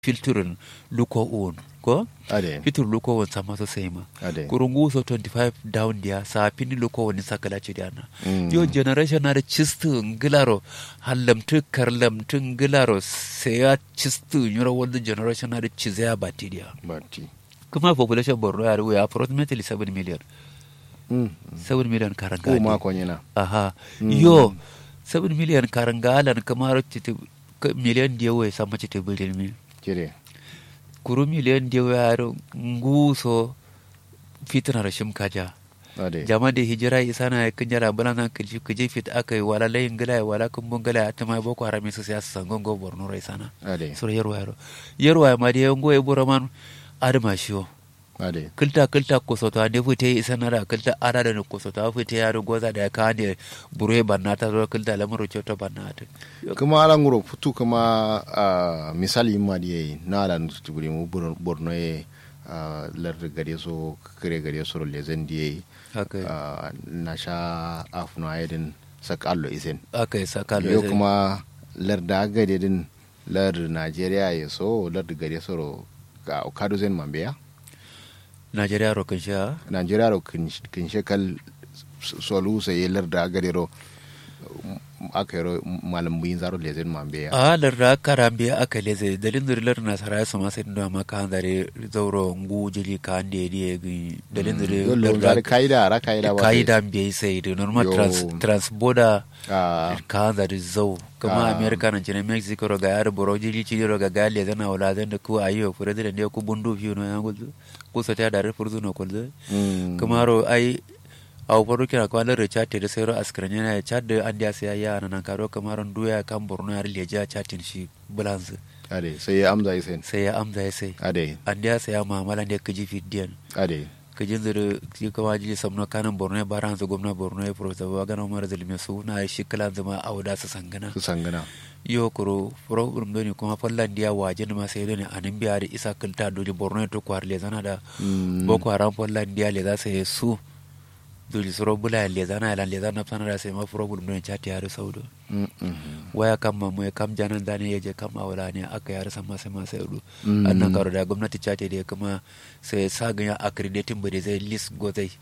filturin luko un ko ade fitur luko won sama so sema ade kurungu so 25 down dia sa pini luko woni sakala ci diana Mm. yo generation na da cistu ngilaro hallamtu karlamtu ngilaro sai ya cistu nyura wanda generation na da cizaya batidia bati kuma population borno ya ruwa approximately 7 million mm 7 million ko karanga ma ko nyina aha Mm. yo 7 million karanga alan kamar titi million dia we sama titi bilin mi jire kuru million dia we aro nguso fitna rashim kaja ade jama da hijira isa na kan jara bala na kaji kaje fit aka yi wala layin gala wala kun bun gala ta mai boko haram su siyasa sangon go borno rai sana ade sur yarwa yaro yarwa ma da yango e buraman adama shiwo ade kilta kilta kosoto ande fute isa na da kilta ada da kosoto fute yaro goza da ka ne bure banna ta zo kilta lamuru choto banna ta kuma ala nguro futu kuma ah, misali ma di na ala tuburi mu Bor- borno ye ah, lar gare so kare gare so le zan di haka na sha afno ayedin sakallo isen aka yi saka yo kuma lar da gade din lar Najeriya ya so lar gare so ro ka kado zen mambeya najeriya rokin sha Najeriya ro kin kin shekal solu sai lar da gade ro aka yi ro malam buyin zaro le zen mambeya a larra karambe aka leze dalin zurilar nasara ya sama sai da maka handare zauro ngu jili ka ande die gi dalin yo lo zurilar zare kaida ra kaida ba kaida mbe sai da normal Yo. trans transborder ah ka handare zau kuma Ah. america nan cine mexico ro ga yar boro jili cili ro ga gali zana wala zan da ku ayo fure da ne ku bundu fiyo no yango ku sa ta dare furzu no kolze mm. kuma ro ai aw faru kira ko alar chat da sai ro askran yana ya chat da an dia sai ya nan karo kamar duya kan borno yar leja chatin shi bulans ade sai ya amza isen sai ya amza ya sai ade an dia sai ya mamala da kaji fidiyan ade kaji zuru shi kuma ji samno kanan borno ya baran su gwamna borno ya professor bagana umar zalime su na shi kalan zama auda su sangana su sangana yo kuro problem doni kuma fallan dia waje ma sai doni anan biya da isa kilta doli borno ya to kwar le zana da Mm. boko haram fallan dia le za sai su doli suro bula le zana la le zana sana da sai ma problem doni chati har saudo Mm, mhm. waya kam mamu ya kam janan zane ya je kam awala ne aka yar sama sai ma sai udu Mm. annan karo da gwamnati chati da kuma sai sagin ya accrediting bude zai list go zai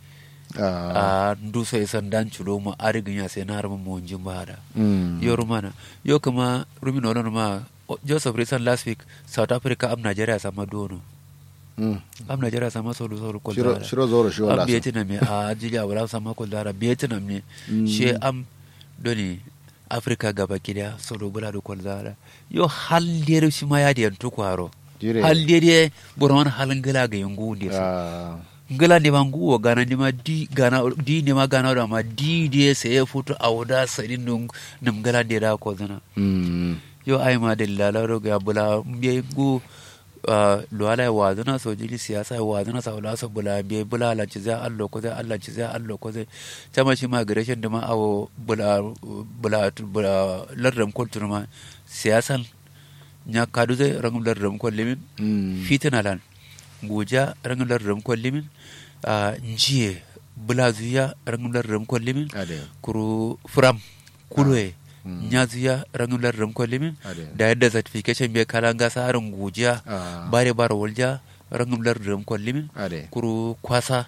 Ah, a ndu sai san dan chulo mu arigin ya sai na harma mu wanjin bahada mm. yo rumana yo kuma rumin olon ma o- joseph recent last week south africa am nigeria sama dono Mm. am nigeria sama solu solu kol shiro dara shiro zoro shi wala am vietnam ne a jili a wala sama kol dara vietnam ne Mm. she am doni africa gaba kida solu bula do kol dara yo hal dere shi ma ya diyan tukwaro jire hal dere boron halin gala ga yangu ndi so Ah, ngala ne ma nguwo gana ne ma di gana di ne ma gana da ma di de sai ya futu a wuda sadin nun nim ngala de da ko zana mm. yo ai ma da lalaro ga bula mbe gu ah, luwala ya wazana so jili siyasa ya wazana sa wala so bula mbe bula la ci za Allah ko zai Allah ci za Allah ko zai tama shi migration da ma awo bula bula bula lardam kultur ma siyasan nya kadu zai rangum lardam ko limin Mm. fitina lan guja rangum lardam ko limin a njiye bula zuya rangum lardam ko limin ade kuru furam kulwe Mm. nya zuya rangum lardam ko limin ade da yadda certification bai kalan gasa harin gujiya Ah, bare bara walja rangum lardam ko limin ade kuru kwasa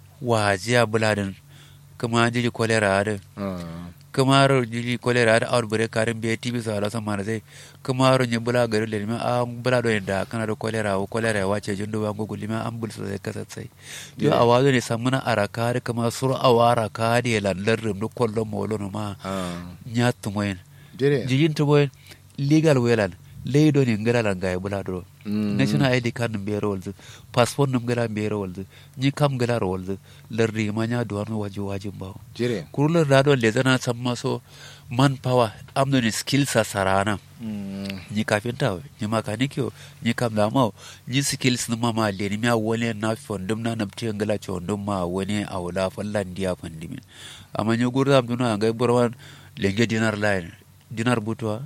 wajiya buladin kuma jiji kolera adin Ah, kuma ro jiji kolera da outbreak karin bai tv sa ala sama da zai kuma ro nye bula gari da lima an bula do da kana da kolera o kolera ya wace jindo ba gugu lima an bul sai kasa sai yo Yeah. a wazo ne samuna araka da kuma sur awara ka da landar rim do kollon molo no ma ah. nya tumoyen jire jijin tumoyen legal welan leido ne ngara lan ga bula do Mm. national id card num bere woldu passport num gara bere woldu ni kam gara woldu lardi ma nya do no waji wajin bawo jire kurular radon le zana san maso man power amno ni skills a sarana Mm. ni kafinta ni makanikyo ni kam da mawo ni skills na mama le ni miya wani na fondum na namti ngala chondum ma wani a wala fallan dia fandimin amma ni gurda am duna ngai borwan lenge dinar line dinar butwa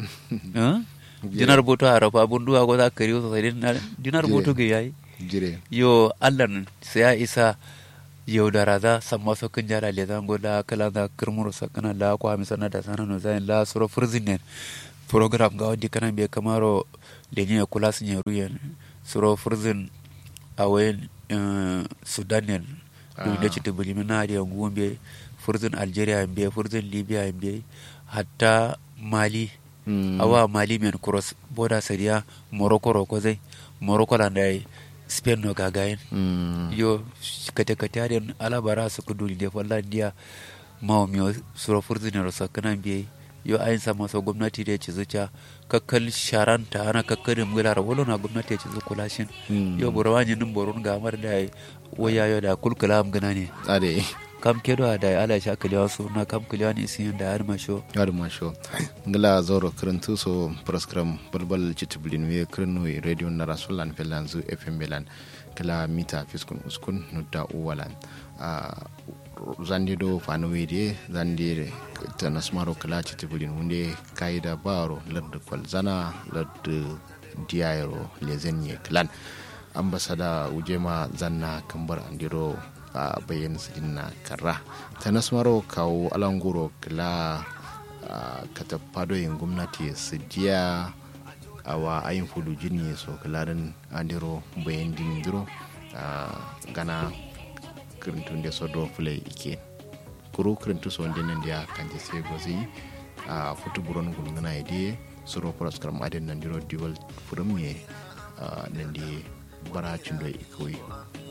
eh dinar butwa arafa bundu a goda kariyo so dinar dinar Yeah. butu ge yayi jire yo allan sai ya isa yaudara za samma so kan jara le zan goda kala da kirmuru sakana la kwa mi sana da sana no zan la suro furzinen program ga wadi kana be kamaro lenye ya kula sun yaru yan suro furzin a wayan sudan duk da cita bulimi na da yangu be furzin algeria be furzin libya be hatta mali awa mali men cross border sariya morocco roko zai morocco la dai spain no gagayen yo kate kate aden alabara su kudu de fallandiya mawa miyo suro furzin ro sakana be yo ayin sama so gwamnati da ya ci zuciya kakkal sharanta ana kakkarin mular wolo na gwamnati ya ci zukula shin yo burawa nin borun ga mar da waya yo da kulkula am gana ne ade kam kedo da ala sha kalewa su na kam kalewa ne sin da har masho har masho ngala zoro krentu so proskram balbal chitiblin we krenu radio na rasulan felanzu fm belan kala mita fiskun uskun nudda uwalan zandi do fano wede zandi ta nasmaro kala chitibulin hunde kaida baro lardu kwalzana lardu diyayro lezenye klan ambasada ujema zanna kambar andiro a bayan sidinna karra ta nasmaro kawo alanguro kala katapado yin gwamnati su diya awa ayin fudu jini so kalarin andiro bayan dindiro gana kirintun da sodo fulai ike kuro kirintu so wanda nan da kanje sai gozi a futu buron gulgana ide suro pros karam aden nan diro diwal furum ne nan da bara cindo ikoi